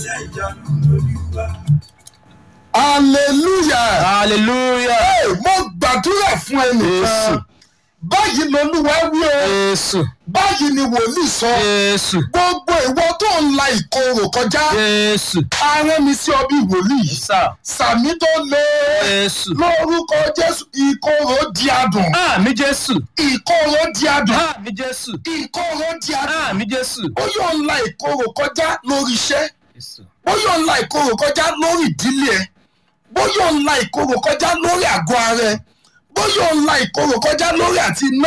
hallelujah hallelujah Hey, mo gbàdúrà fún ẹnìkan Jésù. báyìí lolúwa wí o jésù báyìí ni wòlíì sọ jésù gbogbo ìwọ tó ń la ìkorò kọjá jésù arán mi sí ọ bí wòlíì sá sàmì tó lé jésù lórúkọ jésù ìkorò di adùn àmì jésù ìkorò di adùn àmì jésù ìkorò di adùn àmì jésù ó yóò ń la ìkorò kọjá lórí iṣẹ́ jésù ó yóò ń la ìkorò kọjá lórí ìdílé ẹ bó yóò ń la ìkorò kọjá lórí àgọ́ ara ẹ bó yóò ń la ìkorò kọjá lórí àti iná